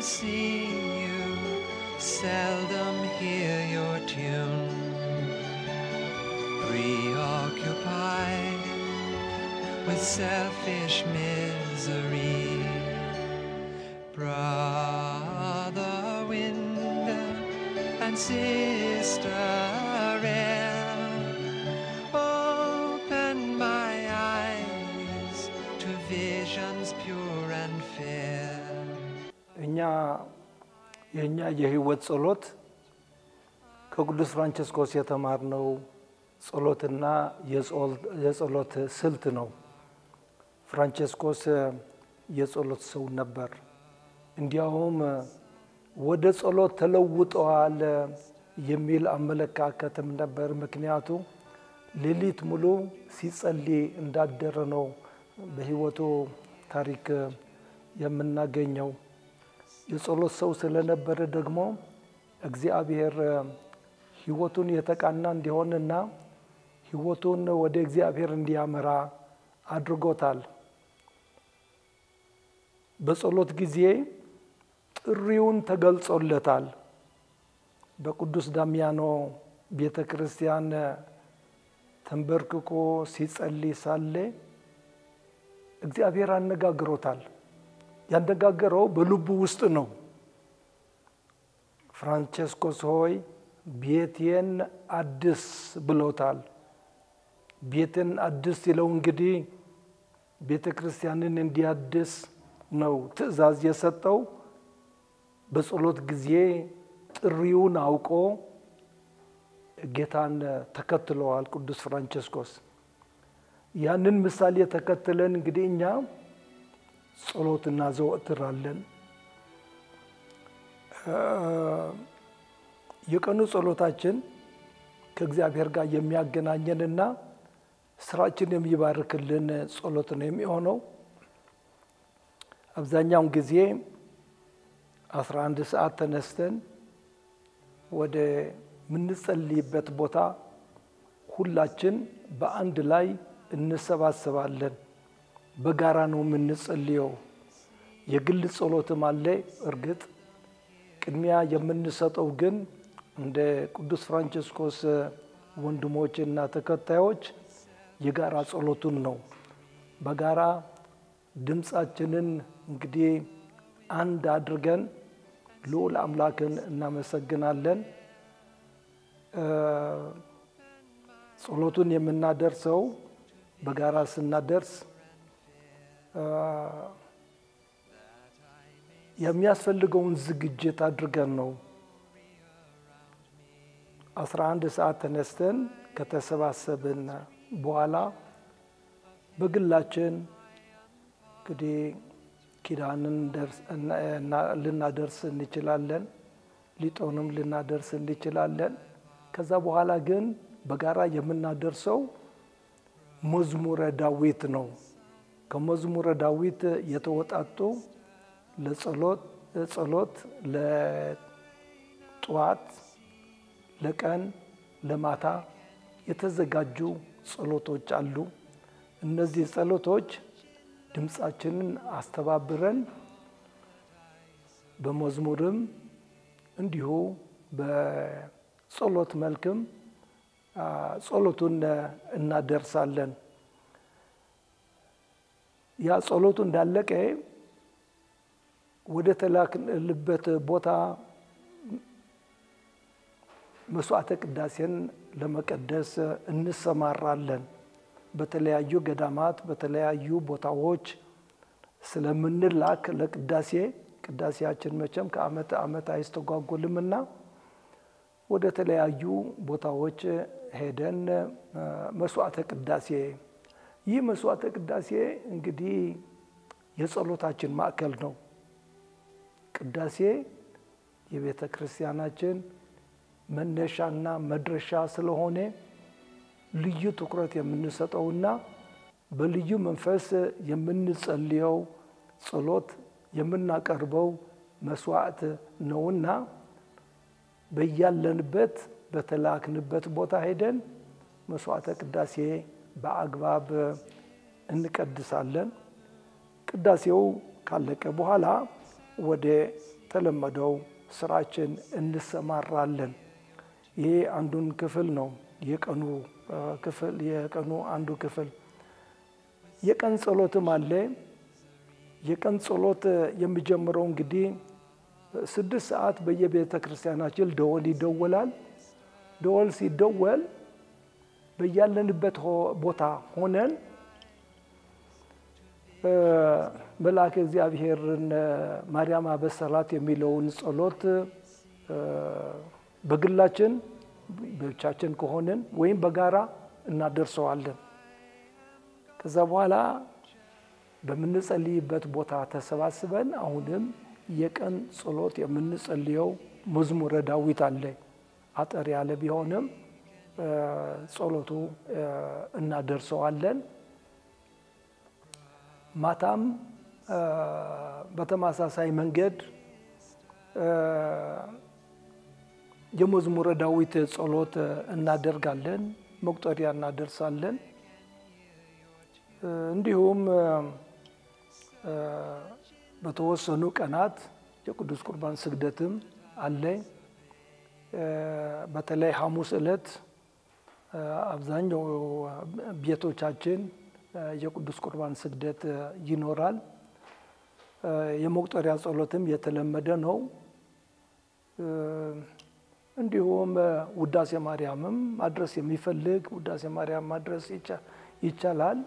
see you, seldom hear your tune. Preoccupied with selfish misery. Brother wind and sister air, open my eyes to visions pure and fair. እኛ የእኛ የህይወት ጸሎት ከቅዱስ ፍራንቸስኮስ የተማርነው ጸሎትና የጸሎት ስልት ነው። ፍራንቸስኮስ የጸሎት ሰው ነበር። እንዲያውም ወደ ጸሎት ተለውጠዋል የሚል አመለካከትም ነበር። ምክንያቱ ሌሊት ሙሉ ሲጸልይ እንዳደረ ነው በህይወቱ ታሪክ የምናገኘው። የጸሎት ሰው ስለነበረ ደግሞ እግዚአብሔር ህይወቱን የተቃና እንዲሆንና ህይወቱን ወደ እግዚአብሔር እንዲያመራ አድርጎታል። በጸሎት ጊዜ ጥሪውን ተገልጾለታል። በቅዱስ ዳሚያኖ ቤተ ክርስቲያን ተንበርክኮ ሲጸልይ ሳለ እግዚአብሔር አነጋግሮታል። ያነጋገረው በልቡ ውስጥ ነው። ፍራንቸስኮስ ሆይ ቤቴን አድስ ብሎታል። ቤትን አድስ ሲለው እንግዲህ ቤተ ክርስቲያንን እንዲያድስ ነው ትእዛዝ የሰጠው። በጸሎት ጊዜ ጥሪውን አውቆ ጌታን ተከትለዋል ቅዱስ ፍራንቸስኮስ። ያንን ምሳሌ ተከትለን እንግዲህ እኛ ጸሎት እናዘወትራለን። የቀኑ ጸሎታችን ከእግዚአብሔር ጋር የሚያገናኘንና ስራችን የሚባርክልን ጸሎት ነው የሚሆነው። አብዛኛውን ጊዜ አስራ አንድ ሰዓት ተነስተን ወደ ምንጸልይበት ቦታ ሁላችን በአንድ ላይ እንሰባሰባለን። በጋራ ነው የምንጸልየው። የግል ጸሎትም አለ። እርግጥ ቅድሚያ የምንሰጠው ግን እንደ ቅዱስ ፍራንቸስኮስ ወንድሞች እና ተከታዮች የጋራ ጸሎቱን ነው። በጋራ ድምፃችንን እንግዲህ አንድ አድርገን ልዑል አምላክን እናመሰግናለን። ጸሎቱን የምናደርሰው በጋራ ስናደርስ የሚያስፈልገውን ዝግጅት አድርገን ነው። አስራ አንድ ሰዓት ተነስተን ከተሰባሰብን በኋላ በግላችን እንግዲህ ኪዳንን ልናደርስ እንችላለን። ሊጦንም ልናደርስ እንችላለን። ከዛ በኋላ ግን በጋራ የምናደርሰው መዝሙረ ዳዊት ነው። ከመዝሙረ ዳዊት የተወጣጡ ለጸሎት ጸሎት ለጠዋት፣ ለቀን፣ ለማታ የተዘጋጁ ጸሎቶች አሉ። እነዚህ ጸሎቶች ድምፃችንን አስተባብረን በመዝሙርም እንዲሁ በጸሎት መልክም ጸሎቱን እናደርሳለን። ያ ጸሎቱ እንዳለቀ ወደ ተላክንበት ቦታ መስዋዕተ ቅዳሴን ለመቀደስ እንሰማራለን። በተለያዩ ገዳማት በተለያዩ ቦታዎች ስለምንላክ ለቅዳሴ ቅዳሴያችን መቼም ከዓመት ዓመት አይስተጓጎልምና ወደ ተለያዩ ቦታዎች ሄደን መስዋዕተ ቅዳሴ ይህ መስዋዕተ ቅዳሴ እንግዲህ የጸሎታችን ማዕከል ነው። ቅዳሴ የቤተ ክርስቲያናችን መነሻና መድረሻ ስለሆነ ልዩ ትኩረት የምንሰጠውና በልዩ መንፈስ የምንጸልየው ጸሎት የምናቀርበው መስዋዕት ነውና በያለንበት በተላክንበት ቦታ ሄደን መስዋዕተ ቅዳሴ በአግባብ እንቀድሳለን። ቅዳሴው ካለቀ በኋላ ወደ በተለመደው ስራችን እንሰማራለን። ይሄ አንዱን ክፍል ነው። የቀኑ ክፍል የቀኑ አንዱ ክፍል የቀን ጸሎትም አለ። የቀን ጸሎት የሚጀምረው እንግዲህ ስድስት ሰዓት በየቤተ ክርስቲያናችን ደወል ይደወላል። ደወል ሲደወል በያለንበት ቦታ ሆነን መልአከ እግዚአብሔርን ማርያም አበሰራት የሚለውን ጸሎት በግላችን ብቻችን ከሆንን ወይም በጋራ እናደርሰዋለን። ከዛ በኋላ በምንጸልይበት ቦታ ተሰባስበን አሁንም የቀን ጸሎት የምንጸልየው መዝሙረ ዳዊት አለ። አጠር ያለ ቢሆንም ጸሎቱ እናደርሰዋለን። ማታም በተመሳሳይ መንገድ የመዝሙረ ዳዊት ጸሎት እናደርጋለን፣ መቁጠሪያ እናደርሳለን። እንዲሁም በተወሰኑ ቀናት የቅዱስ ቁርባን ስግደትም አለ። በተለይ ሐሙስ ዕለት አብዛኛው ቤቶቻችን የቅዱስ ቁርባን ስግደት ይኖራል። የመቁጠሪያ ጸሎትም የተለመደ ነው። እንዲሁም ውዳሴ ማርያምም ማድረስ የሚፈልግ ውዳሴ ማርያም ማድረስ ይቻላል።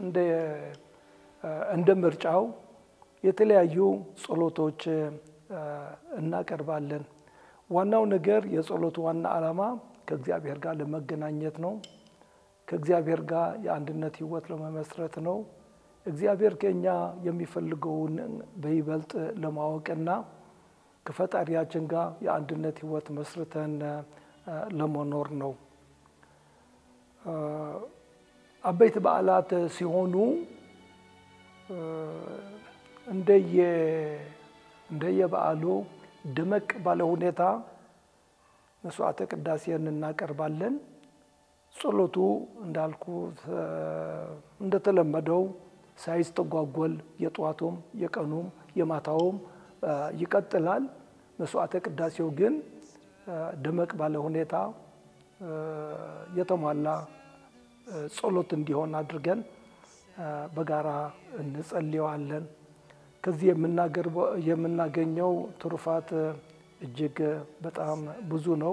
እንደ ምርጫው የተለያዩ ጸሎቶች እናቀርባለን። ዋናው ነገር የጸሎቱ ዋና ዓላማ ከእግዚአብሔር ጋር ለመገናኘት ነው። ከእግዚአብሔር ጋር የአንድነት ሕይወት ለመመስረት ነው። እግዚአብሔር ከኛ የሚፈልገውን በይበልጥ ለማወቅና ከፈጣሪያችን ጋር የአንድነት ሕይወት መስርተን ለመኖር ነው። አበይት በዓላት ሲሆኑ እንደየ እንደየበዓሉ ደመቅ ባለ ሁኔታ መስዋዕተ ቅዳሴን እናቀርባለን። ጸሎቱ እንዳልኩ እንደተለመደው ሳይስተጓጎል የጠዋቱም የቀኑም የማታውም ይቀጥላል። መስዋዕተ ቅዳሴው ግን ደመቅ ባለ ሁኔታ የተሟላ ጸሎት እንዲሆን አድርገን በጋራ እንጸልየዋለን። ከዚህ የምናገኘው ትሩፋት እጅግ በጣም ብዙ ነው።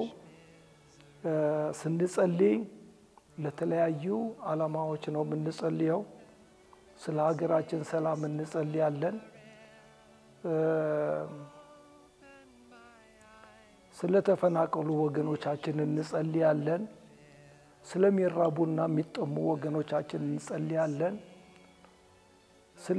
ስንጸልይ ለተለያዩ ዓላማዎች ነው የምንጸልየው። ስለ ሀገራችን ሰላም እንጸልያለን። ስለተፈናቀሉ ወገኖቻችን እንጸልያለን። ስለሚራቡና የሚጠሙ ወገኖቻችን እንጸልያለን። ስለ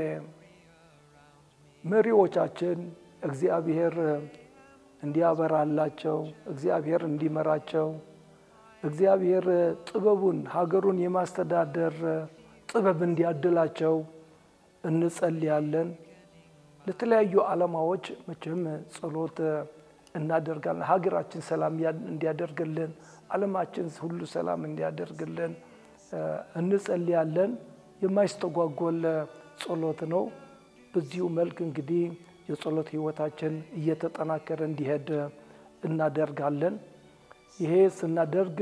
መሪዎቻችን እግዚአብሔር እንዲያበራላቸው፣ እግዚአብሔር እንዲመራቸው፣ እግዚአብሔር ጥበቡን ሀገሩን የማስተዳደር ጥበብ እንዲያድላቸው እንጸልያለን። ለተለያዩ ዓላማዎች መቼም ጸሎት እናደርጋለን። ሀገራችን ሰላም እንዲያደርግልን፣ ዓለማችን ሁሉ ሰላም እንዲያደርግልን እንጸልያለን። የማይስተጓጎል ጸሎት ነው። በዚሁ መልክ እንግዲህ የጸሎት ሕይወታችን እየተጠናከረ እንዲሄድ እናደርጋለን። ይሄ ስናደርግ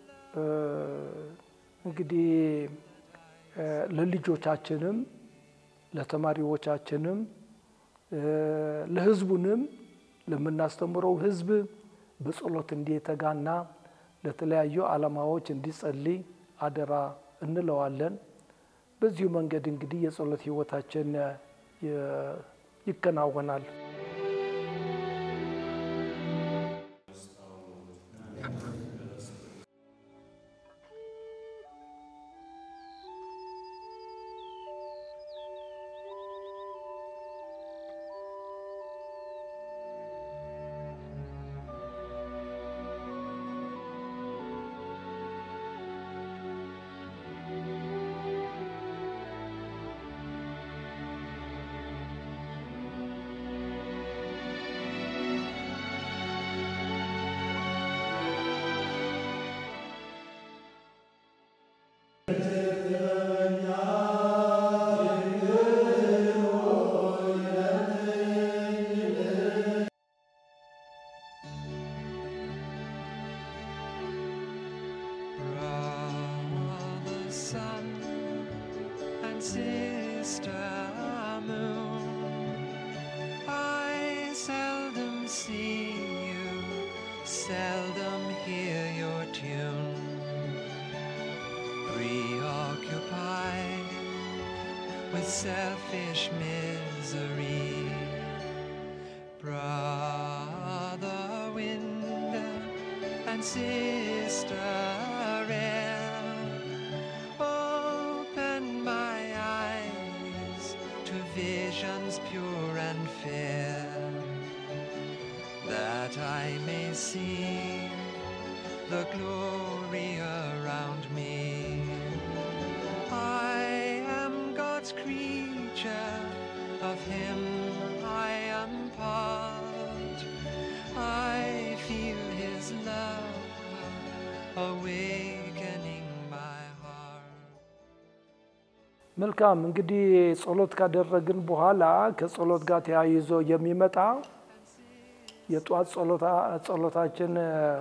እንግዲህ ለልጆቻችንም ለተማሪዎቻችንም ለሕዝቡንም ለምናስተምረው ሕዝብ በጸሎት እንዲተጋና ለተለያዩ ዓላማዎች እንዲጸልይ አደራ እንለዋለን። በዚሁ መንገድ እንግዲህ የጸሎት ሕይወታችን ይከናወናል። seldom hear your tune. Preoccupied with selfish misery. Brother wind and sister air, open my eyes to visions pure and fair, that I may see the glory around me. I am God's creature, of Him I am part. I feel His love awakening my heart. መልካም እንግዲህ ጸሎት ካደረግን በኋላ ከጸሎት ጋር ተያይዞ የሚመጣ የጧት ጸሎታ- ጸሎታችን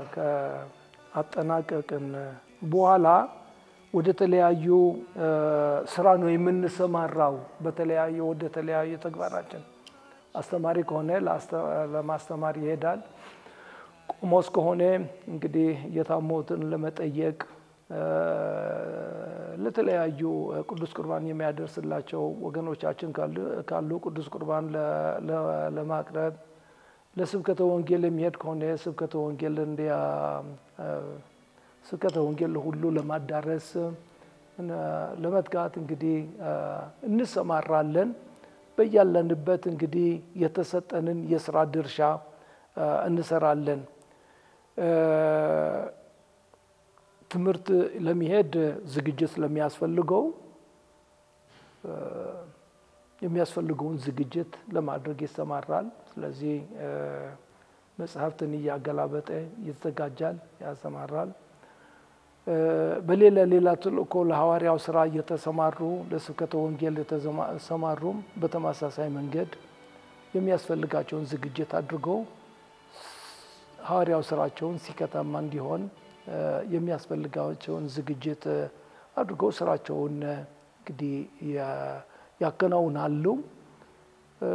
ከአጠናቀቅን በኋላ ወደ ተለያዩ እ፣ ስራ ነው የምንሰማራው። በተለያዩ ወደ ተለያዩ ተግባራችን አስተማሪ ከሆነ ለአስተ- ለማስተማር ይሄዳል። ቆሞስ ከሆነ እንግዲህ የታሞትን ለመጠየቅ እ፣ ለተለያዩ ቅዱስ ቁርባን የሚያደርስላቸው ወገኖቻችን ካሉ- ካሉ ቅዱስ ቁርባን ለ- ለ- ለማቅረብ ለስብከተ ወንጌል የሚሄድ ከሆነ ስብከተ ወንጌል እንዲያ እ፣ ስብከተ ወንጌል ሁሉ ለማዳረስ እ፣ ለመትጋት እንግዲህ እ፣ እንሰማራለን። በያለንበት እንግዲህ የተሰጠንን የስራ ድርሻ እ፣ እንሰራለን። እ፣ ትምህርት ለመሄድ ዝግጅት ስለሚያስፈልገው እ፣ የሚያስፈልገውን ዝግጅት ለማድረግ ይሰማራል። ስለዚህ እ፣ መጽሐፍትን እያገላበጠ ይዘጋጃል፣ ያሰማራል። እ፣ በሌላ ሌላ ተልእኮ ለሐዋርያው ስራ እየተሰማሩ ለስብከተ ወንጌል የተሰማሩም በተመሳሳይ መንገድ የሚያስፈልጋቸውን ዝግጅት አድርገው ሐዋርያው ስራቸውን ሲከታማ እንዲሆን እ፣ የሚያስፈልጋቸውን ዝግጅት እ፣ አድርገው ስራቸውን እ፣ እንግዲህ ያ- ያከናውናሉ። እ፣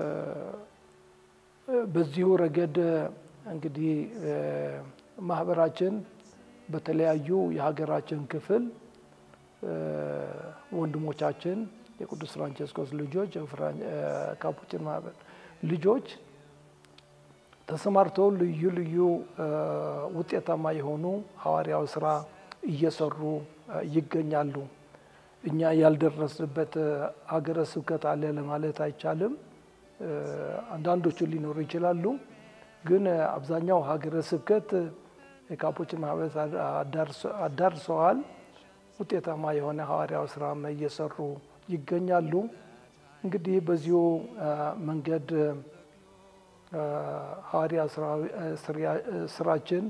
በዚሁ ረገድ እ፣ እንግዲህ እ፣ ማህበራችን በተለያዩ የሀገራችን ክፍል እ፣ ወንድሞቻችን የቅዱስ ፍራንቸስኮስ ልጆች የፍራን- እ፣ ካፑቺን ማህበር ልጆች ተሰማርተው ልዩ ልዩ እ፣ ውጤታማ የሆኑ ሐዋርያዊ ስራ እየሰሩ እ፣ ይገኛሉ። እኛ ያልደረስንበት እ፣ ሀገረ ስብከት አለ ለማለት አይቻልም። እ፣ አንዳንዶቹ ሊኖሩ ይችላሉ። ግን እ፣ አብዛኛው ሀገረ ስብከት እ፣ የካፑቺን ማህበር አዳርሰ- አዳርሰዋል። ውጤታማ የሆነ ሐዋርያዊ ስራም እየሰሩ ይገኛሉ። እንግዲህ በዚሁ እ፣ መንገድ እ፣ ሐዋርያ ስራ- እ፣ ስሪያ- እ፣ ስራችን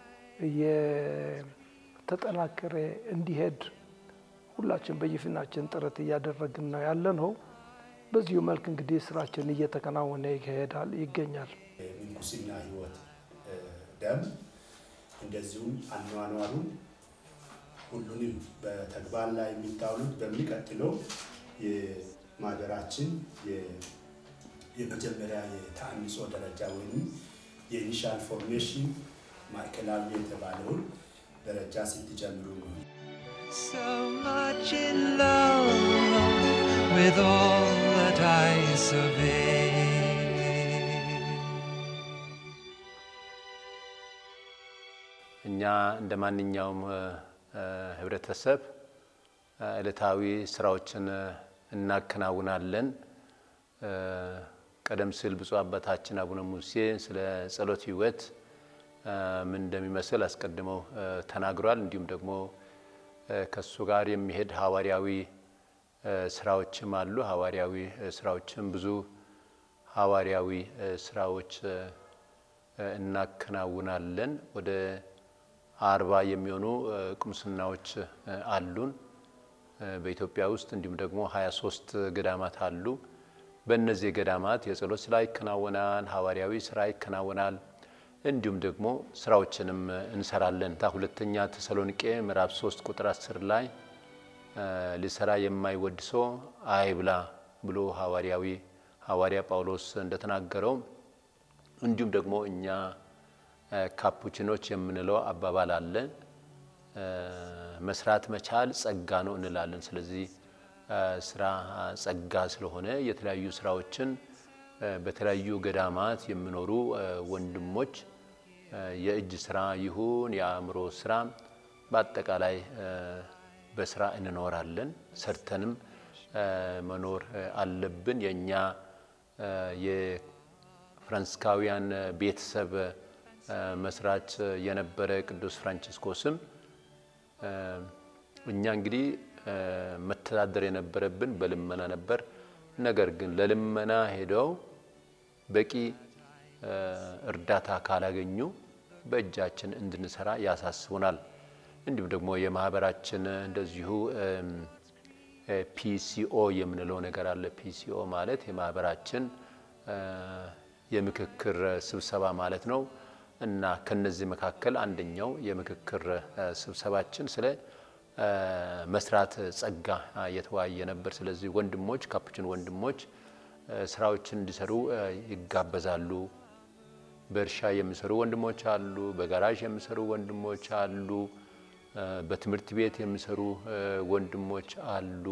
እየተጠናከረ እንዲሄድ ሁላችን በየፊናችን ጥረት እያደረግን ነው ያለ ነው። በዚሁ መልክ እንግዲህ ስራችን እየተከናወነ ይሄዳል ይገኛል። የምንኩስና ህይወት እ፣ ደንብ እንደዚሁም አኗኗሩን ሁሉንም በተግባር ላይ የሚታውሉት በሚቀጥለው የማህበራችን የ- የመጀመሪያ የተአንጾ ደረጃ ወይም የኢኒሻል ፎርሜሽን ማዕከላዊ የተባለውን ደረጃ ስትጀምሩ ነው። So much in love with all that I survey. እኛ እንደ ማንኛውም እ፣ እ፣ ህብረተሰብ እ፣ ዕለታዊ ስራዎችን እ፣ እናከናውናለን። እ፣ ቀደም ሲል ብፁዕ አባታችን አቡነ ሙሴ ስለ ጸሎት ህይወት እ፣ ምን እንደሚመስል አስቀድመው እ፣ ተናግሯል። እንዲሁም ደግሞ እ፣ ከሱ ጋር የሚሄድ ሐዋርያዊ እ፣ ስራዎችም አሉ። ሐዋርያዊ እ፣ ስራዎችም ብዙ ሐዋርያዊ እ፣ ስራዎች እ፣ እ፣ እናከናውናለን። ወደ አርባ የሚሆኑ እ፣ ቁምስናዎች እ፣ አሉን እ፣ በኢትዮጵያ ውስጥ እንዲሁም ደግሞ 23 ገዳማት አሉ። በእነዚህ ገዳማት የጸሎት ስራ ይከናወናል፣ ሐዋርያዊ ስራ ይከናወናል። እንዲሁም ደግሞ ስራዎችንም እ፣ እንሰራለን። ታ ሁለተኛ ተሰሎንቄ ምዕራፍ 3 ቁጥር 10 ላይ እ፣ ሊሰራ የማይወድ ሰው አይብላ ብሎ ሐዋርያዊ ሐዋርያ ጳውሎስ እንደተናገረው እንዲሁም ደግሞ እኛ ካፑችኖች የምንለው አባባል አለ። መስራት መቻል ጸጋ ነው እንላለን። ስለዚህ ስራ ጸጋ ስለሆነ የተለያዩ ስራዎችን በተለያዩ ገዳማት የሚኖሩ ወንድሞች የእጅ ስራ ይሁን የአእምሮ ስራ በአጠቃላይ በስራ እንኖራለን። ሰርተንም መኖር አለብን። የእኛ የፍራንሲስካውያን ቤተሰብ መስራች የነበረ ቅዱስ ፍራንቺስኮስም እኛ እንግዲህ መተዳደር የነበረብን በልመና ነበር። ነገር ግን ለልመና ሄደው በቂ እርዳታ ካላገኙ በእጃችን እንድንሰራ ያሳስቡናል። እንዲሁም ደግሞ የማህበራችን እንደዚሁ ፒሲኦ የምንለው ነገር አለ። ፒሲኦ ማለት የማህበራችን የምክክር ስብሰባ ማለት ነው እና ከነዚህ መካከል አንደኛው የምክክር ስብሰባችን ስለ መስራት ጸጋ የተወያየ ነበር። ስለዚህ ወንድሞች ካፑችን ወንድሞች ስራዎችን እንዲሰሩ ይጋበዛሉ። በእርሻ የሚሰሩ ወንድሞች አሉ። በጋራዥ የሚሰሩ ወንድሞች አሉ። በትምህርት ቤት የሚሰሩ ወንድሞች አሉ።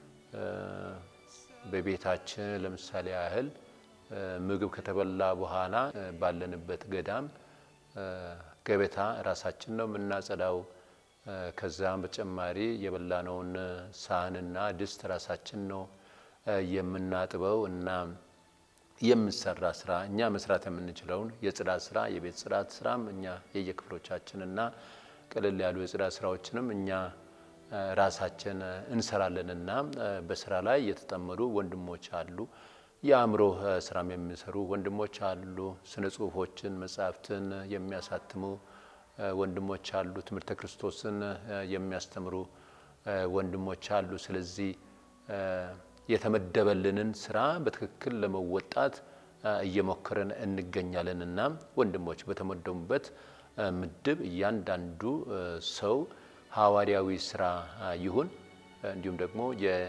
በቤታችን ለምሳሌ ያህል ምግብ ከተበላ በኋላ ባለንበት ገዳም ገበታ ራሳችን ነው የምናጸዳው። ከዛም በተጨማሪ የበላነውን ሳህንና ድስት ራሳችን ነው የምናጥበው እና የምንሰራ ስራ እኛ መስራት የምንችለውን የጽዳት ስራ የቤት ጽዳት ስራም እኛ የየክፍሎቻችንና ቀለል ያሉ የጽዳት ስራዎችንም እኛ ራሳችን እንሰራለንና በስራ ላይ የተጠመዱ ወንድሞች አሉ። የአእምሮ ስራም የሚሰሩ ወንድሞች አሉ። ስነ ጽሁፎችን፣ መጽሐፍትን የሚያሳትሙ ወንድሞች አሉ። ትምህርተ ክርስቶስን የሚያስተምሩ ወንድሞች አሉ። ስለዚህ የተመደበልንን ስራ በትክክል ለመወጣት እየሞከረን እንገኛለን እና ወንድሞች በተመደቡበት ምድብ እያንዳንዱ ሰው ሐዋርያዊ ስራ ይሁን እንዲሁም ደግሞ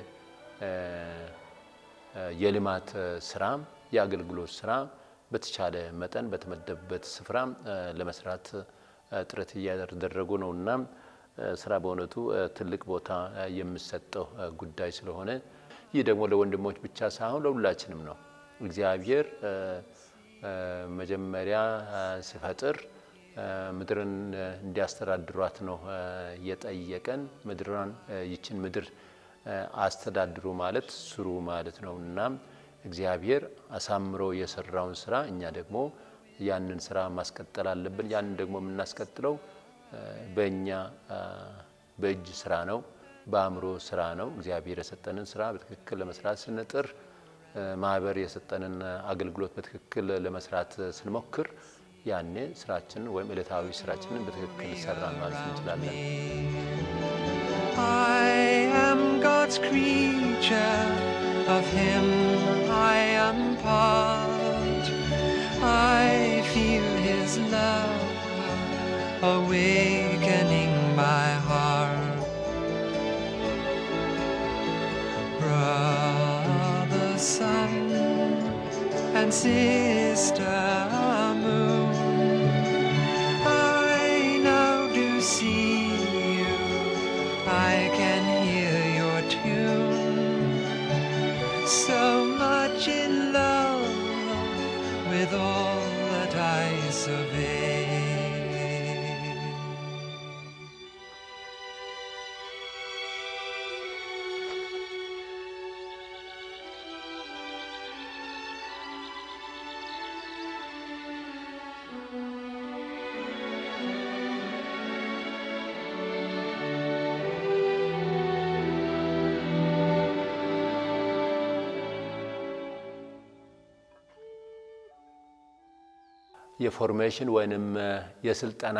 የልማት ስራ የአገልግሎት ስራ በተቻለ መጠን በተመደበበት ስፍራ ለመስራት ጥረት እያደረጉ ነው እና ስራ በእውነቱ ትልቅ ቦታ የሚሰጠው ጉዳይ ስለሆነ ይህ ደግሞ ለወንድሞች ብቻ ሳይሆን ለሁላችንም ነው። እግዚአብሔር መጀመሪያ ሲፈጥር ምድርን እንዲያስተዳድሯት ነው የጠየቀን። ምድሯን ይችን ምድር አስተዳድሩ ማለት ስሩ ማለት ነው እና እግዚአብሔር አሳምሮ የሰራውን ስራ እኛ ደግሞ ያንን ስራ ማስቀጠል አለብን። ያንን ደግሞ የምናስቀጥለው በእኛ በእጅ ስራ ነው፣ በአእምሮ ስራ ነው። እግዚአብሔር የሰጠንን ስራ በትክክል ለመስራት ስንጥር፣ ማህበር የሰጠንን አገልግሎት በትክክል ለመስራት ስንሞክር ያኔ ስራችን ወይም ዕለታዊ ስራችንን በትክክል ይሰራን ማለት እንችላለን። I am God's creature, of Him I am part. I feel His love awakening my heart. Brother sun and sister moon, I now do see you. I can hear your tune. So much in love with all that I survey. የፎርሜሽን ወይንም የስልጠና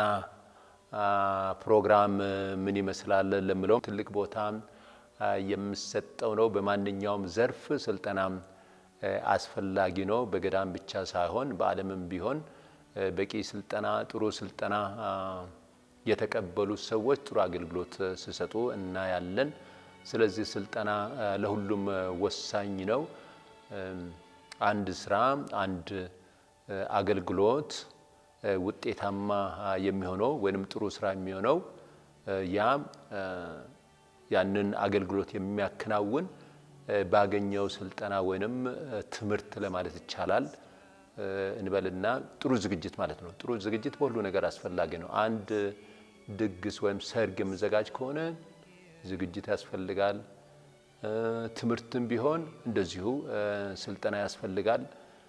ፕሮግራም ምን ይመስላል ለምለው ትልቅ ቦታ የሚሰጠው ነው። በማንኛውም ዘርፍ ስልጠና አስፈላጊ ነው። በገዳም ብቻ ሳይሆን በዓለምም ቢሆን በቂ ስልጠና፣ ጥሩ ስልጠና የተቀበሉ ሰዎች ጥሩ አገልግሎት ሲሰጡ እናያለን። ስለዚህ ስልጠና ለሁሉም ወሳኝ ነው። አንድ ስራ አንድ አገልግሎት ውጤታማ የሚሆነው ወይንም ጥሩ ስራ የሚሆነው ያም ያንን አገልግሎት የሚያከናውን ባገኘው ስልጠና ወይንም ትምህርት ለማለት ይቻላል እንበልና ጥሩ ዝግጅት ማለት ነው። ጥሩ ዝግጅት በሁሉ ነገር አስፈላጊ ነው። አንድ ድግስ ወይም ሰርግ የምዘጋጅ ከሆነ ዝግጅት ያስፈልጋል። ትምህርትም ቢሆን እንደዚሁ ስልጠና ያስፈልጋል።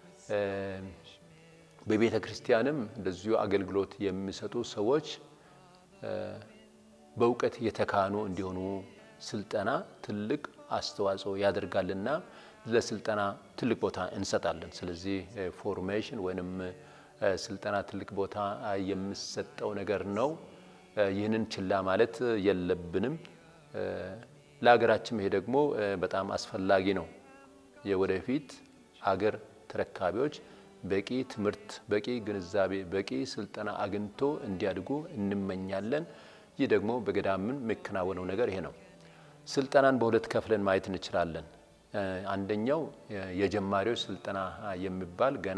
በቤተ ክርስቲያንም እንደዚሁ አገልግሎት የሚሰጡ ሰዎች በእውቀት የተካኑ እንዲሆኑ ስልጠና ትልቅ አስተዋጽኦ ያደርጋልና ለስልጠና ትልቅ ቦታ እንሰጣለን። ስለዚህ ፎርሜሽን ወይንም ስልጠና ትልቅ ቦታ የሚሰጠው ነገር ነው። ይህንን ችላ ማለት የለብንም። ለሀገራችን ይሄ ደግሞ በጣም አስፈላጊ ነው። የወደፊት ሀገር ተረካቢዎች በቂ ትምህርት፣ በቂ ግንዛቤ፣ በቂ ስልጠና አግኝቶ እንዲያድጉ እንመኛለን። ይህ ደግሞ በገዳምን የሚከናወነው ነገር ይሄ ነው። ስልጠናን በሁለት ከፍለን ማየት እንችላለን። አንደኛው የጀማሪዎች ስልጠና የሚባል ገና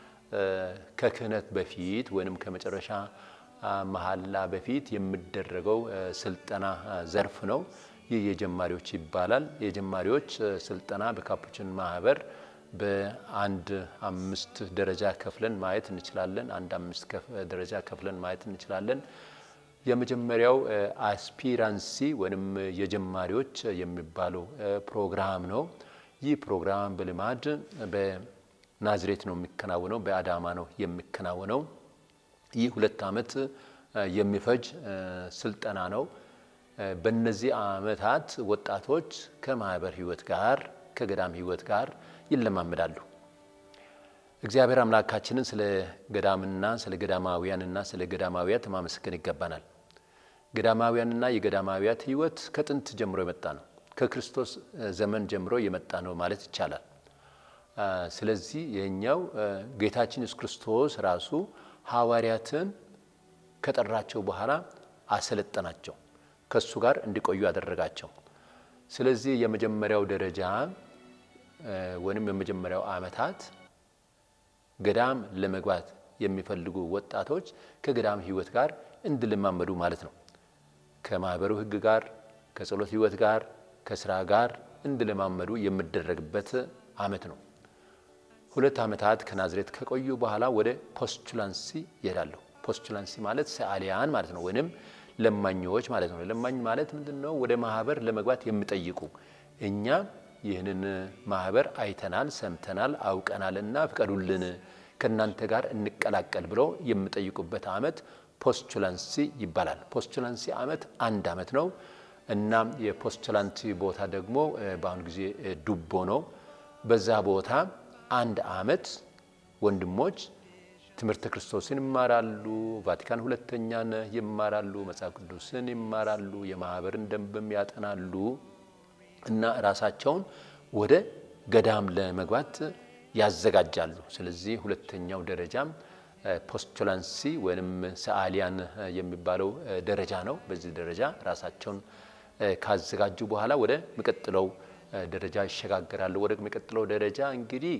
ከክህነት በፊት ወይም ከመጨረሻ መሐላ በፊት የሚደረገው ስልጠና ዘርፍ ነው። ይህ የጀማሪዎች ይባላል። የጀማሪዎች ስልጠና በካፑችን ማህበር በአንድ አምስት ደረጃ ከፍለን ማየት እንችላለን። አንድ አምስት ደረጃ ከፍለን ማየት እንችላለን። የመጀመሪያው አስፒራንሲ ወይም የጀማሪዎች የሚባለው ፕሮግራም ነው። ይህ ፕሮግራም በልማድ በናዝሬት ነው የሚከናወነው፣ በአዳማ ነው የሚከናወነው። ይህ ሁለት ዓመት የሚፈጅ ስልጠና ነው። በእነዚህ ዓመታት ወጣቶች ከማህበር ህይወት ጋር ከገዳም ህይወት ጋር ይለማመዳሉ። እግዚአብሔር አምላካችንን ስለ ገዳምና ስለ ገዳማውያንና ስለ ገዳማውያት ማመስገን ይገባናል። ገዳማውያንና የገዳማውያት ህይወት ከጥንት ጀምሮ የመጣ ነው። ከክርስቶስ ዘመን ጀምሮ የመጣ ነው ማለት ይቻላል። ስለዚህ የኛው ጌታችን ኢየሱስ ክርስቶስ ራሱ ሐዋርያትን ከጠራቸው በኋላ አሰለጠናቸው፣ ከእሱ ጋር እንዲቆዩ አደረጋቸው። ስለዚህ የመጀመሪያው ደረጃ ወይም የመጀመሪያው ዓመታት ገዳም ለመግባት የሚፈልጉ ወጣቶች ከገዳም ህይወት ጋር እንዲለማመዱ ማለት ነው። ከማህበሩ ህግ ጋር፣ ከጸሎት ህይወት ጋር፣ ከስራ ጋር እንዲለማመዱ የሚደረግበት ዓመት ነው። ሁለት ዓመታት ከናዝሬት ከቆዩ በኋላ ወደ ፖስቹላንሲ ይሄዳሉ። ፖስቹላንሲ ማለት ሰዓሊያን ማለት ነው፣ ወይም ለማኞች ማለት ነው። ለማኝ ማለት ምንድን ነው? ወደ ማህበር ለመግባት የሚጠይቁ እኛ ይህንን ማህበር አይተናል፣ ሰምተናል፣ አውቀናል እና ፍቀዱልን ከእናንተ ጋር እንቀላቀል ብለው የሚጠይቁበት ዓመት ፖስቹላንሲ ይባላል። ፖስቹላንሲ ዓመት አንድ ዓመት ነው እና የፖስቹላንሲ ቦታ ደግሞ በአሁኑ ጊዜ ዱቦ ነው። በዛ ቦታ አንድ ዓመት ወንድሞች ትምህርተ ክርስቶስን ይማራሉ፣ ቫቲካን ሁለተኛን ይማራሉ፣ መጽሐፍ ቅዱስን ይማራሉ፣ የማህበርን ደንብም ያጠናሉ እና ራሳቸውን ወደ ገዳም ለመግባት ያዘጋጃሉ። ስለዚህ ሁለተኛው ደረጃም ፖስቹላንሲ ወይም ሰዓሊያን የሚባለው ደረጃ ነው። በዚህ ደረጃ ራሳቸውን ካዘጋጁ በኋላ ወደ ሚቀጥለው ደረጃ ይሸጋገራሉ። ወደ ሚቀጥለው ደረጃ እንግዲህ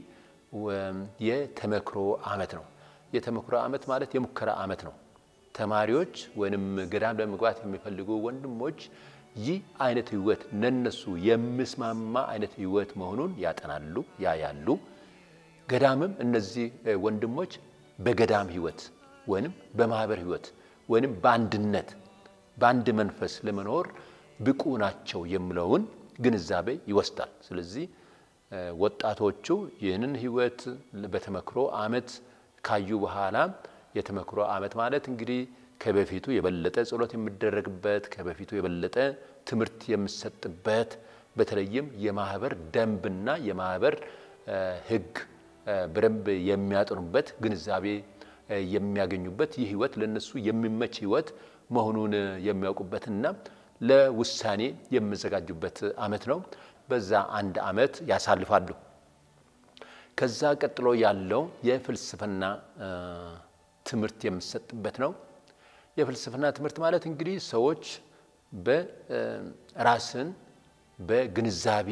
የተመክሮ ዓመት ነው። የተመክሮ ዓመት ማለት የሙከራ ዓመት ነው። ተማሪዎች ወይም ገዳም ለመግባት የሚፈልጉ ወንድሞች ይህ አይነት ህይወት ለነሱ የሚስማማ አይነት ህይወት መሆኑን ያጠናሉ፣ ያያሉ። ገዳምም እነዚህ ወንድሞች በገዳም ህይወት ወይም በማህበር ህይወት ወይም በአንድነት በአንድ መንፈስ ለመኖር ብቁ ናቸው የሚለውን ግንዛቤ ይወስዳል። ስለዚህ ወጣቶቹ ይህንን ህይወት በተመክሮ ዓመት ካዩ በኋላ የተመክሮ ዓመት ማለት እንግዲህ ከበፊቱ የበለጠ ጸሎት የሚደረግበት ከበፊቱ የበለጠ ትምህርት የሚሰጥበት በተለይም የማህበር ደንብና የማህበር ህግ በደንብ የሚያጠኑበት ግንዛቤ የሚያገኙበት ይህ ህይወት ለነሱ የሚመች ህይወት መሆኑን የሚያውቁበትና ለውሳኔ የሚዘጋጁበት ዓመት ነው። በዛ አንድ ዓመት ያሳልፋሉ። ከዛ ቀጥሎ ያለው የፍልስፍና ትምህርት የሚሰጥበት ነው። የፍልስፍና ትምህርት ማለት እንግዲህ ሰዎች በራስን በግንዛቤ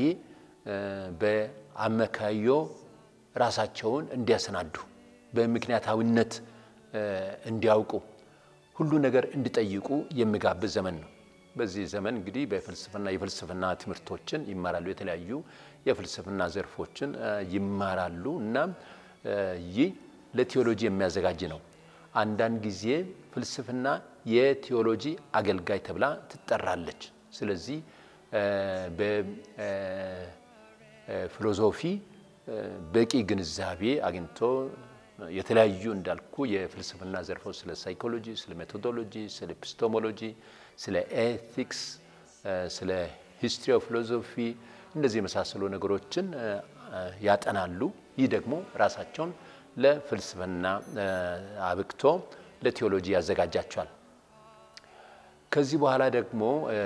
በአመካዮ ራሳቸውን እንዲያሰናዱ በምክንያታዊነት እንዲያውቁ ሁሉ ነገር እንዲጠይቁ የሚጋብዝ ዘመን ነው። በዚህ ዘመን እንግዲህ በፍልስፍና የፍልስፍና ትምህርቶችን ይማራሉ። የተለያዩ የፍልስፍና ዘርፎችን ይማራሉ እና ይህ ለቴዎሎጂ የሚያዘጋጅ ነው። አንዳንድ ጊዜ ፍልስፍና የቴዎሎጂ አገልጋይ ተብላ ትጠራለች። ስለዚህ በፊሎዞፊ በቂ ግንዛቤ አግኝቶ የተለያዩ እንዳልኩ የፍልስፍና ዘርፎች ስለ ሳይኮሎጂ፣ ስለ ሜቶዶሎጂ፣ ስለ ኤፒስቶሞሎጂ፣ ስለ ኤቲክስ፣ ስለ ሂስትሪ ኦፍ ፊሎዞፊ እንደዚህ የመሳሰሉ ነገሮችን ያጠናሉ። ይህ ደግሞ ራሳቸውን ለፍልስፍና አብቅቶ ለቴዎሎጂ ያዘጋጃቸዋል። ከዚህ በኋላ ደግሞ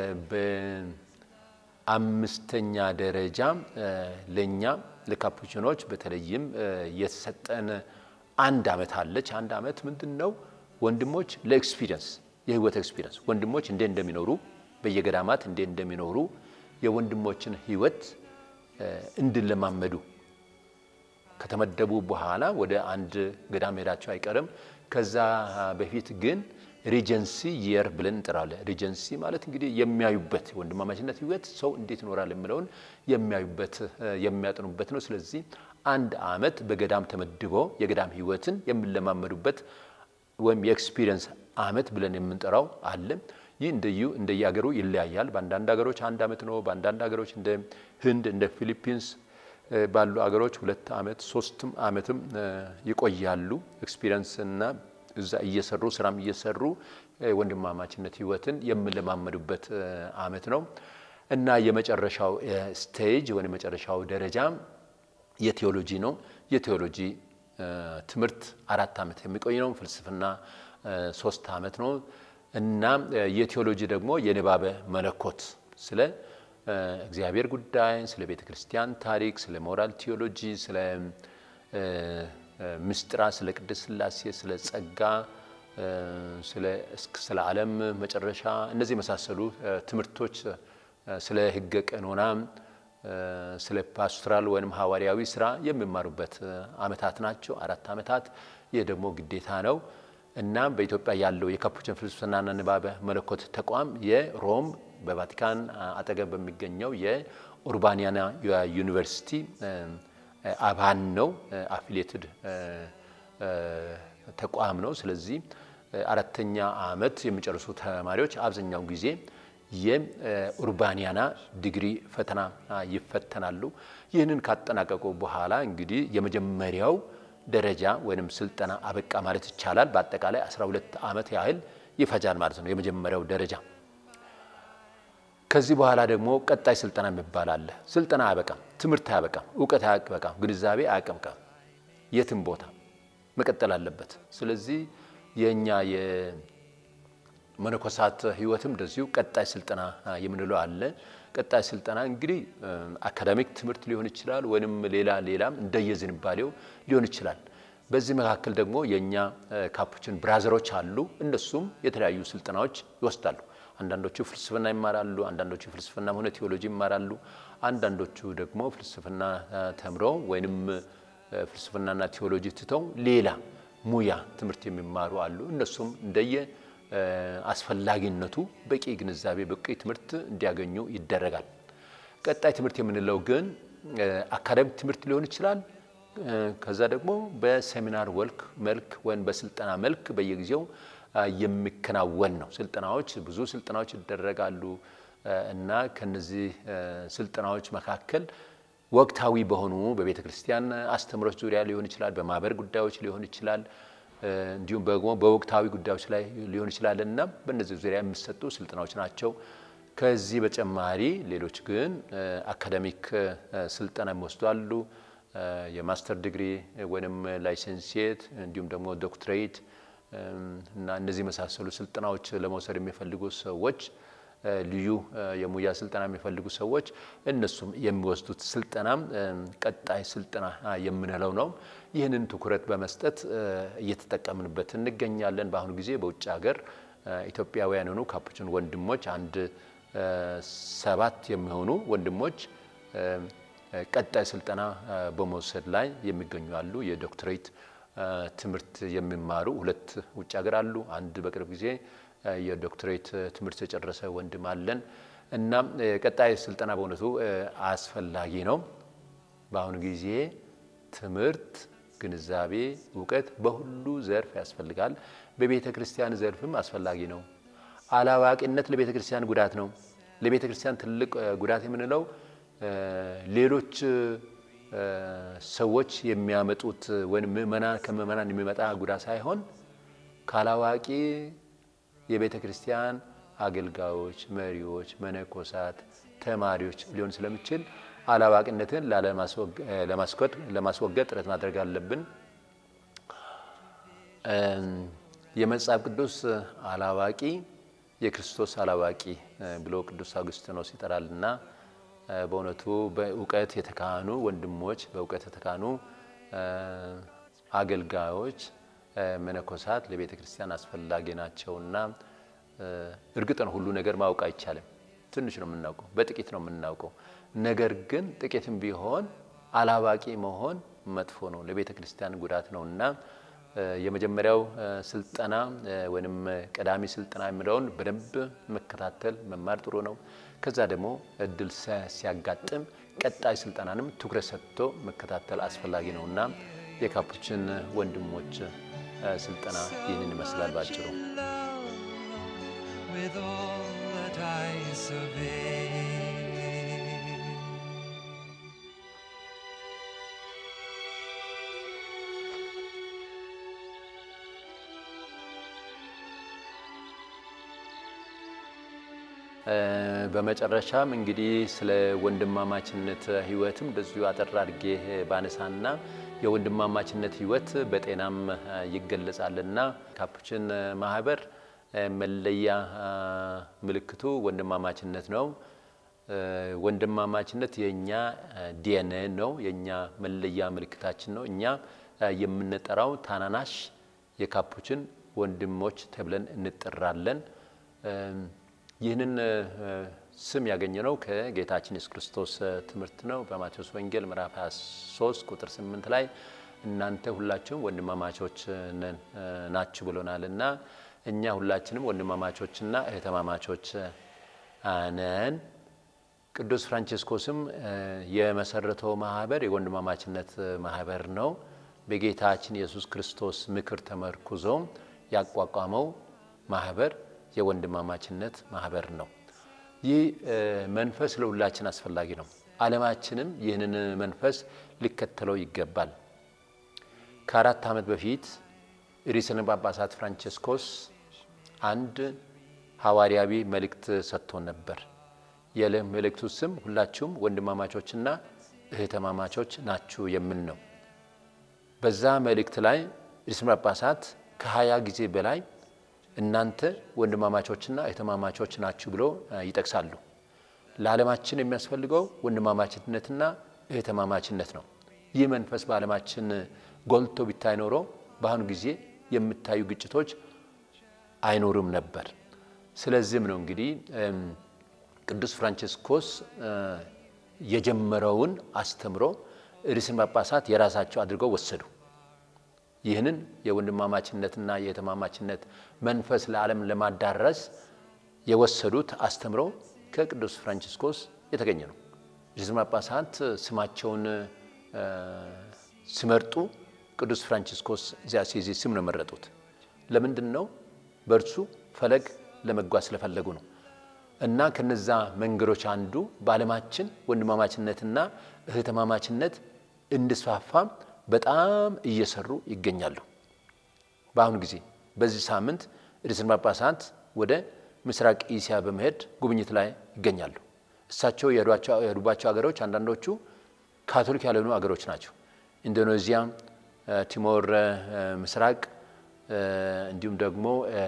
በአምስተኛ ደረጃ ለእኛ ለካፑቺኖች በተለይም የተሰጠን አንድ ዓመት አለች። አንድ ዓመት ምንድን ነው? ወንድሞች ለኤክስፒሪየንስ የህይወት ኤክስፒሪየንስ ወንድሞች እንዴት እንደሚኖሩ በየገዳማት እንዴት እንደሚኖሩ የወንድሞችን ህይወት እንድለማመዱ ከተመደቡ በኋላ ወደ አንድ ገዳም ሄዳቸው አይቀርም። ከዛ በፊት ግን ሪጀንሲ የር ብለን እንጠራለን። ሪጀንሲ ማለት እንግዲህ የሚያዩበት ወንድማማችነት ህይወት ሰው እንዴት ይኖራል የሚለውን የሚያዩበት የሚያጥኑበት ነው። ስለዚህ አንድ ዓመት በገዳም ተመድቦ የገዳም ህይወትን የሚለማመዱበት ወይም የኤክስፒሪየንስ ዓመት ብለን የምንጠራው አለ። ይህ እንደዩ እንደየሀገሩ ይለያያል። በአንዳንድ ሀገሮች አንድ ዓመት ነው። በአንዳንድ ሀገሮች እንደ ህንድ እንደ ፊሊፒንስ ባሉ አገሮች ሁለት ዓመት ሶስትም ዓመትም ይቆያሉ። ኤክስፒሪየንስ እና እዛ እየሰሩ ስራም እየሰሩ ወንድማማችነት ህይወትን የሚለማመዱበት ዓመት ነው እና የመጨረሻው ስቴጅ ወይም የመጨረሻው ደረጃ የቴዎሎጂ ነው። የቴዎሎጂ ትምህርት አራት ዓመት የሚቆይ ነው። ፍልስፍና ሶስት ዓመት ነው እና የቴዎሎጂ ደግሞ የንባበ መለኮት ስለ እግዚአብሔር ጉዳይ፣ ስለ ቤተ ክርስቲያን ታሪክ፣ ስለ ሞራል ቴዎሎጂ፣ ስለ ምስጢራ፣ ስለ ቅድስት ሥላሴ፣ ስለ ጸጋ፣ ስለ ዓለም መጨረሻ እነዚህ የመሳሰሉ ትምህርቶች ስለ ሕገ ቀኖና፣ ስለ ፓስቶራል ወይም ሐዋርያዊ ስራ የሚማሩበት ዓመታት ናቸው። አራት ዓመታት። ይህ ደግሞ ግዴታ ነው እና በኢትዮጵያ ያለው የካፑችን ፍልስፍናና ንባበ መለኮት ተቋም የሮም በቫቲካን አጠገብ በሚገኘው የኡርባኒያና ዩኒቨርሲቲ አባል ነው። አፊሊየትድ ተቋም ነው። ስለዚህ አራተኛ ዓመት የሚጨርሱ ተማሪዎች አብዛኛው ጊዜ የኡርባኒያና ዲግሪ ፈተና ይፈተናሉ። ይህንን ካጠናቀቁ በኋላ እንግዲህ የመጀመሪያው ደረጃ ወይም ስልጠና አበቃ ማለት ይቻላል። በአጠቃላይ 12 ዓመት ያህል ይፈጃል ማለት ነው የመጀመሪያው ደረጃ። ከዚህ በኋላ ደግሞ ቀጣይ ስልጠና የሚባል አለ። ስልጠና አያበቃም፣ ትምህርት አያበቃም፣ እውቀት አያበቃም፣ ግንዛቤ አያቀምቃም። የትም ቦታ መቀጠል አለበት። ስለዚህ የእኛ የመነኮሳት ሕይወትም እንደዚሁ ቀጣይ ስልጠና የምንለው አለ። ቀጣይ ስልጠና እንግዲህ አካዳሚክ ትምህርት ሊሆን ይችላል፣ ወይም ሌላ ሌላም እንደየዝንባሌው ሊሆን ይችላል። በዚህ መካከል ደግሞ የእኛ ካፑችን ብራዘሮች አሉ። እነሱም የተለያዩ ስልጠናዎች ይወስዳሉ። አንዳንዶቹ ፍልስፍና ይማራሉ፣ አንዳንዶቹ ፍልስፍና ሆነ ቴዎሎጂ ይማራሉ። አንዳንዶቹ ደግሞ ፍልስፍና ተምረው ወይንም ፍልስፍናና ቴዎሎጂ ትተው ሌላ ሙያ ትምህርት የሚማሩ አሉ። እነሱም እንደየ አስፈላጊነቱ በቂ ግንዛቤ በቂ ትምህርት እንዲያገኙ ይደረጋል። ቀጣይ ትምህርት የምንለው ግን አካዳሚክ ትምህርት ሊሆን ይችላል። ከዛ ደግሞ በሴሚናር ወልክ መልክ ወይም በስልጠና መልክ በየጊዜው የሚከናወን ነው። ስልጠናዎች ብዙ ስልጠናዎች ይደረጋሉ እና ከነዚህ ስልጠናዎች መካከል ወቅታዊ በሆኑ በቤተ ክርስቲያን አስተምሮች ዙሪያ ሊሆን ይችላል፣ በማህበር ጉዳዮች ሊሆን ይችላል፣ እንዲሁም ደግሞ በወቅታዊ ጉዳዮች ላይ ሊሆን ይችላል እና በእነዚህ ዙሪያ የሚሰጡ ስልጠናዎች ናቸው። ከዚህ በተጨማሪ ሌሎች ግን አካዳሚክ ስልጠና የሚወስዱ አሉ። የማስተር ዲግሪ ወይም ላይሰንሲየት እንዲሁም ደግሞ ዶክትሬት እና እነዚህ የመሳሰሉ ስልጠናዎች ለመውሰድ የሚፈልጉ ሰዎች ልዩ የሙያ ስልጠና የሚፈልጉ ሰዎች እነሱም የሚወስዱት ስልጠናም ቀጣይ ስልጠና የምንለው ነው። ይህንን ትኩረት በመስጠት እየተጠቀምንበት እንገኛለን። በአሁኑ ጊዜ በውጭ ሀገር ኢትዮጵያውያን የሆኑ ካፑችን ወንድሞች አንድ ሰባት የሚሆኑ ወንድሞች ቀጣይ ስልጠና በመውሰድ ላይ የሚገኙ አሉ። የዶክትሬት ትምህርት የሚማሩ ሁለት ውጭ ሀገር አሉ። አንድ በቅርብ ጊዜ የዶክትሬት ትምህርት የጨረሰ ወንድም አለን እና ቀጣይ ስልጠና በእውነቱ አስፈላጊ ነው። በአሁኑ ጊዜ ትምህርት፣ ግንዛቤ፣ እውቀት በሁሉ ዘርፍ ያስፈልጋል። በቤተ ክርስቲያን ዘርፍም አስፈላጊ ነው። አላዋቂነት ለቤተ ክርስቲያን ጉዳት ነው። ለቤተ ክርስቲያን ትልቅ ጉዳት የምንለው ሌሎች ሰዎች የሚያመጡት ወይም ምእመናን ከምእመናን የሚመጣ ጉዳት ሳይሆን ካላዋቂ የቤተ ክርስቲያን አገልጋዮች፣ መሪዎች፣ መነኮሳት፣ ተማሪዎች ሊሆን ስለሚችል አላዋቂነትን ለማስወገድ ጥረት ማድረግ አለብን። የመጽሐፍ ቅዱስ አላዋቂ የክርስቶስ አላዋቂ ብሎ ቅዱስ አውግስጢኖስ ይጠራልና በእውነቱ በእውቀት የተካኑ ወንድሞች፣ በእውቀት የተካኑ አገልጋዮች፣ መነኮሳት ለቤተ ክርስቲያን አስፈላጊ ናቸውና እርግጥ ነው ሁሉ ነገር ማወቅ አይቻልም። ትንሽ ነው የምናውቀው፣ በጥቂት ነው የምናውቀው። ነገር ግን ጥቂትም ቢሆን አላዋቂ መሆን መጥፎ ነው፣ ለቤተ ክርስቲያን ጉዳት ነው እና የመጀመሪያው ስልጠና ወይም ቀዳሚ ስልጠና የሚለውን በደንብ መከታተል መማር ጥሩ ነው። ከዛ ደግሞ እድል ሲያጋጥም ቀጣይ ስልጠናንም ትኩረት ሰጥቶ መከታተል አስፈላጊ ነው እና የካፑችን ወንድሞች ስልጠና ይህንን ይመስላል ባጭሩ። with all that I survey. በመጨረሻም እንግዲህ ስለ ወንድማማችነት ሕይወትም እንደዚሁ አጠር አድርጌ ባነሳና የወንድማማችነት ሕይወት በጤናም ይገለጻልና ካፑችን ማህበር መለያ ምልክቱ ወንድማማችነት ነው። ወንድማማችነት የእኛ ዲኤንኤ ነው፣ የእኛ መለያ ምልክታችን ነው። እኛ የምንጠራው ታናናሽ የካፑችን ወንድሞች ተብለን እንጠራለን። ይህንን ስም ያገኘነው ከጌታችን ኢየሱስ ክርስቶስ ትምህርት ነው። በማቴዎስ ወንጌል ምዕራፍ 23 ቁጥር 8 ላይ እናንተ ሁላችሁም ወንድማማቾች ናችሁ ብሎናል እና እኛ ሁላችንም ወንድማማቾችና እህተማማቾች ነን። ቅዱስ ፍራንቺስኮስም የመሰረተው ማህበር የወንድማማችነት ማህበር ነው። በጌታችን ኢየሱስ ክርስቶስ ምክር ተመርኩዞ ያቋቋመው ማህበር የወንድማማችነት ማህበር ነው። ይህ መንፈስ ለሁላችን አስፈላጊ ነው። ዓለማችንም ይህንን መንፈስ ሊከተለው ይገባል። ከአራት ዓመት በፊት ርዕሰ ጳጳሳት ፍራንቺስኮስ አንድ ሐዋርያዊ መልእክት ሰጥቶን ነበር። የመልእክቱ ስም ሁላችሁም ወንድማማቾችና እህተማማቾች ናችሁ የሚል ነው። በዛ መልእክት ላይ ርዕሰ ጳጳሳት ከሀያ ጊዜ በላይ እናንተ ወንድማማቾችና እህተማማቾች ናችሁ ብሎ ይጠቅሳሉ። ለዓለማችን የሚያስፈልገው ወንድማማችነትና እህተማማችነት ነው። ይህ መንፈስ በዓለማችን ጎልቶ ቢታይ ኖሮ በአሁኑ ጊዜ የሚታዩ ግጭቶች አይኖሩም ነበር። ስለዚህም ነው እንግዲህ ቅዱስ ፍራንቺስኮስ የጀመረውን አስተምሮ ርዕሰ ጳጳሳት የራሳቸው አድርገው ወሰዱ። ይህንን የወንድማማችነትና የእህትማማችነት መንፈስ ለዓለም ለማዳረስ የወሰዱት አስተምሮ ከቅዱስ ፍራንቺስኮስ የተገኘ ነው። ርዕሰ ጳጳሳት ስማቸውን ሲመርጡ ቅዱስ ፍራንቺስኮስ ዘአሲዚ ስም ነው የመረጡት። ለምንድን ነው? በእርሱ ፈለግ ለመጓዝ ስለፈለጉ ነው። እና ከነዛ መንገዶች አንዱ በዓለማችን ወንድማማችነትና እህትማማችነት እንዲስፋፋ በጣም እየሰሩ ይገኛሉ። በአሁኑ ጊዜ በዚህ ሳምንት ርዕሰ ጳጳሳት ወደ ምስራቅ እስያ በመሄድ ጉብኝት ላይ ይገኛሉ። እሳቸው የሄዱባቸው ሀገሮች አንዳንዶቹ ካቶሊክ ያልሆኑ ሀገሮች ናቸው። ኢንዶኔዚያ፣ ቲሞር ምስራቅ እንዲሁም ደግሞ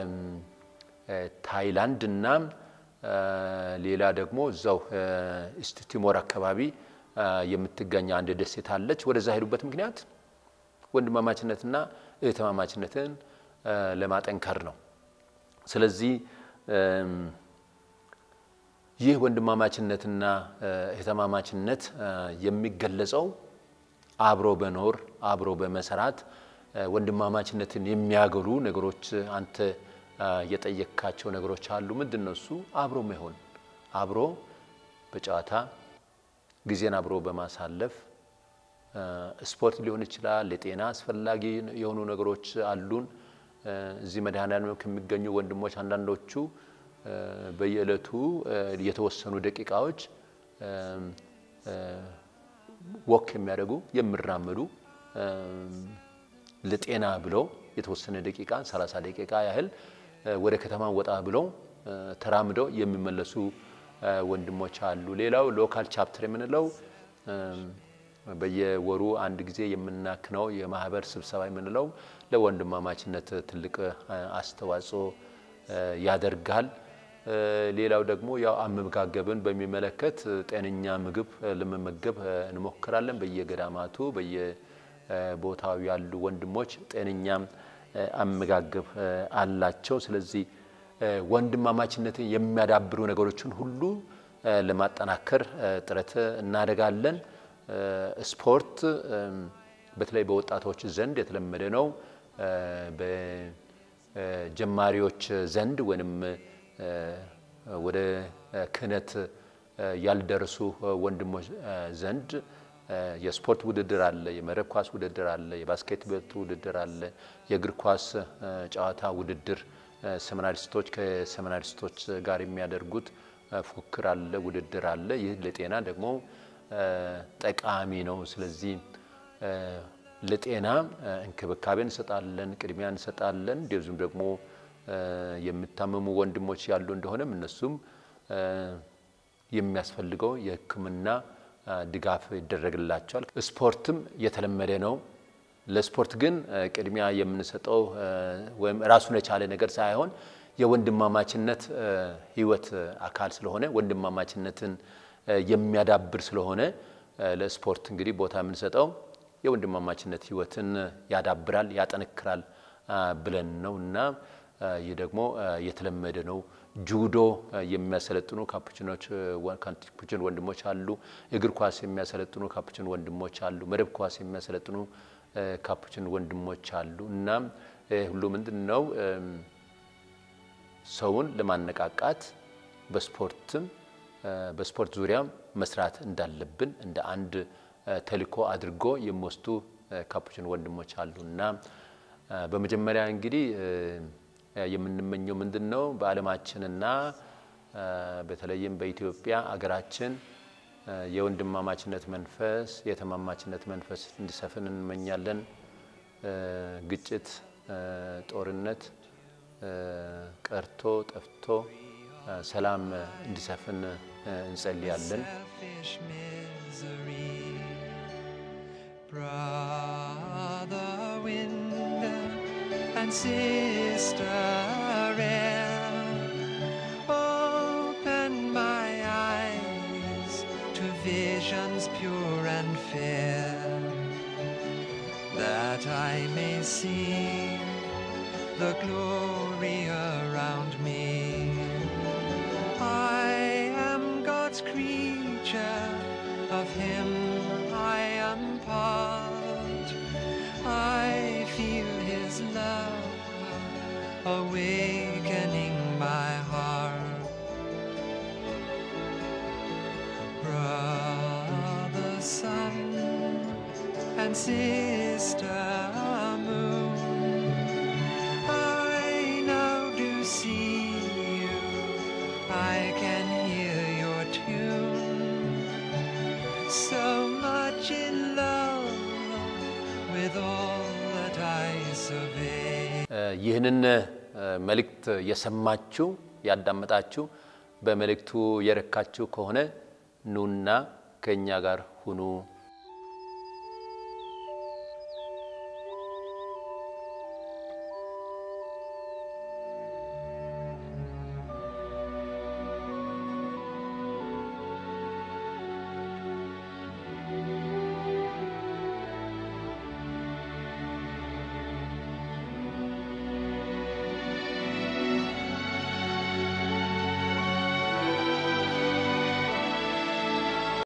ታይላንድ እና ሌላ ደግሞ እዛው ኢስት ቲሞር አካባቢ የምትገኝ አንድ ደሴት አለች። ወደዛ ሄዱበት ምክንያት ወንድማማችነትና እህትማማችነትን ለማጠንከር ነው። ስለዚህ ይህ ወንድማማችነትና እህትማማችነት የሚገለጸው አብሮ በኖር አብሮ በመሰራት ወንድማማችነትን የሚያገሉ ነገሮች አንተ የጠየካቸው ነገሮች አሉ። ምንድን ነው እሱ? አብሮ መሆን፣ አብሮ በጨዋታ ጊዜን አብሮ በማሳለፍ ስፖርት ሊሆን ይችላል። ለጤና አስፈላጊ የሆኑ ነገሮች አሉን። እዚህ መድኃኔዓለም ከሚገኙ ወንድሞች አንዳንዶቹ በየዕለቱ የተወሰኑ ደቂቃዎች ወክ የሚያደርጉ የሚራመዱ ለጤና ብለው የተወሰነ ደቂቃ 30 ደቂቃ ያህል ወደ ከተማ ወጣ ብለው ተራምደው የሚመለሱ ወንድሞች አሉ። ሌላው ሎካል ቻፕተር የምንለው በየወሩ አንድ ጊዜ የምናክነው የማህበር ስብሰባ የምንለው ለወንድማማችነት ትልቅ አስተዋጽኦ ያደርጋል። ሌላው ደግሞ ያው አመጋገብን በሚመለከት ጤነኛ ምግብ ለመመገብ እንሞክራለን። በየገዳማቱ በየቦታው ያሉ ወንድሞች ጤነኛ አመጋገብ አላቸው። ስለዚህ ወንድማማችነትን የሚያዳብሩ ነገሮችን ሁሉ ለማጠናከር ጥረት እናደርጋለን። ስፖርት በተለይ በወጣቶች ዘንድ የተለመደ ነው። በጀማሪዎች ዘንድ ወይም ወደ ክህነት ያልደረሱ ወንድሞች ዘንድ የስፖርት ውድድር አለ፣ የመረብ ኳስ ውድድር አለ፣ የባስኬትቦል ውድድር አለ፣ የእግር ኳስ ጨዋታ ውድድር ሰሚናሪስቶች ከሰሚናሪስቶች ጋር የሚያደርጉት ፉክክር አለ፣ ውድድር አለ። ይህ ለጤና ደግሞ ጠቃሚ ነው። ስለዚህ ለጤና እንክብካቤ እንሰጣለን፣ ቅድሚያ እንሰጣለን። እንደዚሁም ደግሞ የሚታመሙ ወንድሞች ያሉ እንደሆነም እነሱም የሚያስፈልገው የሕክምና ድጋፍ ይደረግላቸዋል። ስፖርትም የተለመደ ነው። ለስፖርት ግን ቅድሚያ የምንሰጠው ወይም ራሱን የቻለ ነገር ሳይሆን የወንድማማችነት ሕይወት አካል ስለሆነ ወንድማማችነትን የሚያዳብር ስለሆነ ለስፖርት እንግዲህ ቦታ የምንሰጠው የወንድማማችነት ሕይወትን ያዳብራል፣ ያጠነክራል ብለን ነው እና ይህ ደግሞ የተለመደ ነው። ጁዶ የሚያሰለጥኑ ካፑችኖች ካፑችን ወንድሞች አሉ። እግር ኳስ የሚያሰለጥኑ ካፑችን ወንድሞች አሉ። መረብ ኳስ የሚያሰለጥኑ ካፑችን ወንድሞች አሉ እና ሁሉ ምንድን ነው ሰውን ለማነቃቃት በስፖርትም በስፖርት ዙሪያ መስራት እንዳለብን እንደ አንድ ተልዕኮ አድርጎ የሚወስዱ ካፑችን ወንድሞች አሉ እና በመጀመሪያ እንግዲህ የምንመኘው ምንድን ነው? በዓለማችንና በተለይም በኢትዮጵያ አገራችን የወንድማማችነት መንፈስ፣ የተማማችነት መንፈስ እንዲሰፍን እንመኛለን። ግጭት፣ ጦርነት ቀርቶ ጠፍቶ ሰላም እንዲሰፍን እንጸልያለን። selfish misery. Brother wind and sister air, open my eyes to visions pure and fair, that I may see the glory around me. I am God's creature, of Him I am part. I feel His love awakening my heart. Brother sun and sister moon, I now do see you. I can hear your tune. So much in love with all that I survey. ይህንን መልእክት የሰማችሁ ያዳመጣችሁ በመልእክቱ የረካችሁ ከሆነ ኑና ከእኛ ጋር ሁኑ